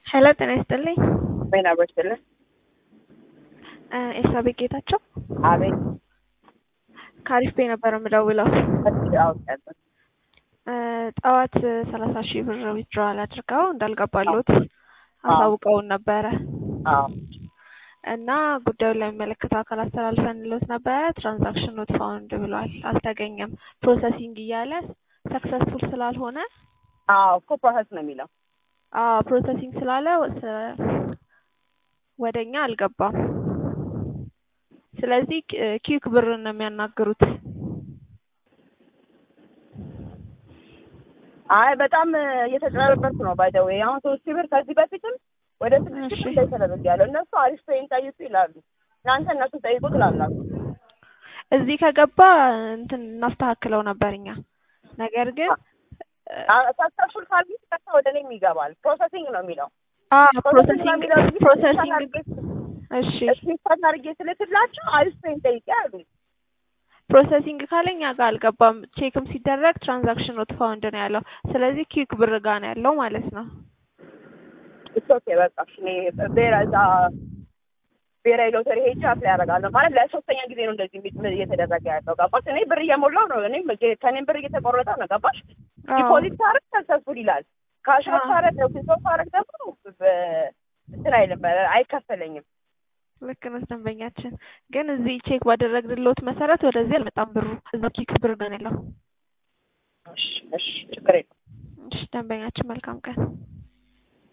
ሄሎ ጤና ይስጥልኝ። ጤና ይስጥልኝ። ኤልሳቤጥ ጌታቸው አቤት። ከአሪፍ ቤ ነበር የምደውለው። አውቃለሁ። ጠዋት ሰላሳ ሺህ ብር ዊዝድሮዋል አድርገው እንዳልገባሉት አሳውቀውን ነበረ አዎ እና ጉዳዩን ለሚመለከተው አካል አስተላልፈንልዎት ነበረ። ትራንዛክሽን ኖት ፋውንድ ብሏል፣ አልተገኘም። ፕሮሰሲንግ እያለ ሰክሰስፉል ስላልሆነ አዎ እኮ ፕሮሰስ ነው የሚለው። አዎ ፕሮሰሲንግ ስላለ ወደኛ አልገባም። ስለዚህ ኪክ ብር ነው የሚያናግሩት። አይ በጣም እየተጨረበርኩ ነው። ባይ ዘ ዌይ አሁን ሶስት ሺህ ብር ከዚህ በፊትም ወደ ስድስት ሺህ ብር ተደረግ ያለው እነሱ አሪፍ ፔይን ጠይቁ ይላሉ። እናንተ እነሱ ጠይቁ ትላላችሁ። እዚህ ከገባ እንትን እናስተካክለው ነበር እኛ። ነገር ግን ሰክሰስፉል ካልሚስ ቀጥታ ወደ እኔም ይገባል። ፕሮሰሲንግ ነው የሚለው። አዎ ፕሮሰሲንግ ፕሮሰሲንግ እሺ ስክሪንሾት አድርጌ ስልክላቸው አሪፍ ፔይን ጠይቄ አሉ። ፕሮሰሲንግ ካለኛ ጋር አልገባም። ቼክም ሲደረግ ትራንዛክሽን ኖት ፋውንድ ነው ያለው። ስለዚህ ኪክ ብር ጋር ነው ያለው ማለት ነው። ኦኬ በቃ እሺ፣ እኔ ብሔራዊ እዛ ብሔራዊ ሎተሪ ሄጄ አፕላይ አደርጋለሁ ማለት ለሶስተኛ ጊዜ ነው እንደዚህ እየተደረገ ያለው ገባሽ? እኔ ብር እየሞላው ነው፣ እኔም ከእኔም ብር እየተቆረጠ ነው ገባሽ? ዲፖዚት ሳረግ ሰክሰስፉል ይላል። ካሽአውት ሳረግ ፊሶ ሳረግ ደግሞ እንትን አይልም አይከፈለኝም። ልክ ነሽ ደንበኛችን። ግን እዚህ ቼክ ባደረግንልዎት መሰረት ወደዚህ አልመጣም ብሩ፣ እዛው ኪክ ብር ጋር ነው ያለው። እሺ እሺ፣ ችግር የለም። እሺ ደንበኛችን፣ መልካም ቀን